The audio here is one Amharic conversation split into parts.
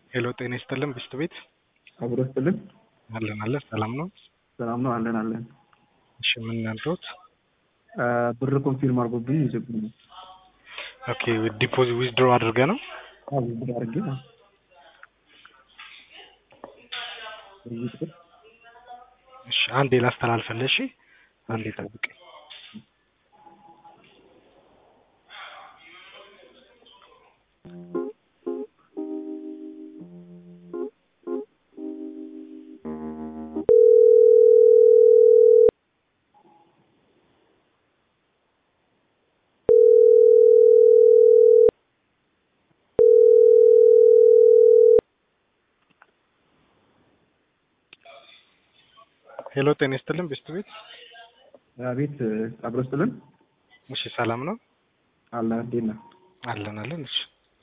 ሄሎ ጤና ይስጥልን ብስት ቤት አብሮ ስጥልን አለን አለን ሰላም ነው ሰላም ነው አለን አለን እሺ ምን ያልኩት ብር ኮንፊርም አድርጎብኝ ይዘብኝ ኦኬ ዲፖዚት ዊዝድሮ አድርገ ነው አዎ ብር አድርጌ ነው እሺ አንዴ ላስተላልፈልህ እሺ አንዴ ጠብቀኝ ሄሎ ጤና ይስጥልን ብስት ቤት ቤት አብሮ ስጥልን እሺ ሰላም ነው አለ እንዴት ነህ አለን አለን እሺ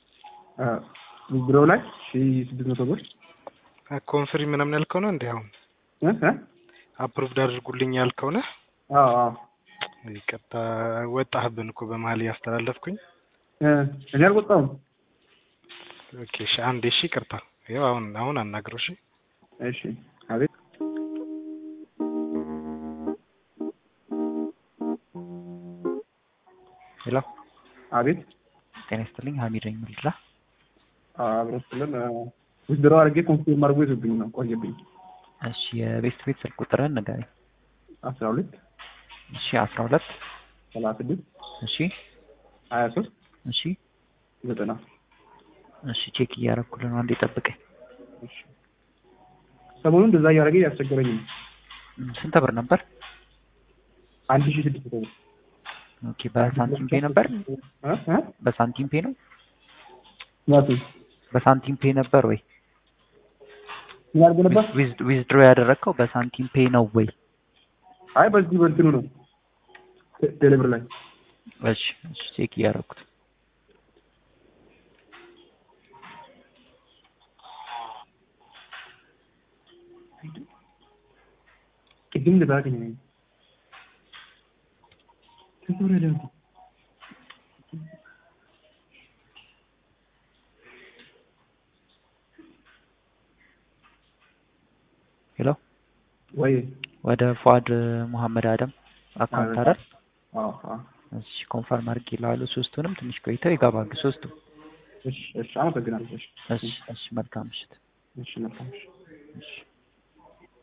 ቢሮ ላይ ሺ ስድስት መቶ ብር ኮንፍሪ ምናምን ያልከው ነው እንዴ አሁን እ እ አፕሩቭድ አድርጉልኝ ያልከው ነህ አዎ አዎ ይቅርታ ወጣህብን እኮ በመሀል ያስተላለፍኩኝ እ እኔ አልወጣሁም ኦኬ እሺ አንዴ እሺ ይቅርታ ይኸው አሁን አሁን አናግረው እሺ እሺ አቤት ሄሎ አቤት ጤና ይስጥልኝ ሀሚድ ነኝ ምልድራ አብሮ ስጥልን ዊዝድሮ አድርጌ ኮንፊርም አድርጎ ይዞብኝ ነው ቆየብኝ እሺ የቤስት ቤት ስልክ ቁጥርህን ንገረኝ አስራ ሁለት እሺ አስራ ሁለት ሰላሳ ስድስት እሺ ሀያ ሶስት እሺ ዘጠና እሺ ቼክ እያደረኩልህ ነው አንዴ ጠብቀኝ እሺ ሰሞኑን እንደዛ እያደረገ እያስቸገረኝ ነው እም፣ ስንት ብር ነበር አንድ ሺ ስድስት መቶ ብር ኦኬ በሳንቲም ፔ ነበር እ እ በሳንቲም ፔ ነው ማቱ በሳንቲም ፔ ነበር ወይ ያርገ ነበር ዊዝድሮ ያደረግከው በሳንቲም ፔ ነው ወይ አይ በዚህ በእንትኑ ነው ቴሌብር ላይ እሺ እሺ ቼክ እያደረኩት ቅድም ልባገኝ ተወረደ ሄሎ ወይ ወደ ፏድ መሐመድ አደም አካውንት አይደል አዎ አዎ እሺ ኮንፈርም አድርጌልሃለሁ ሶስቱንም ትንሽ ቆይተው ይገባሉ ሶስቱ እሺ እሺ አመሰግናለሁ እሺ እሺ እሺ መልካም ምሽት እሺ መልካም እሺ እሺ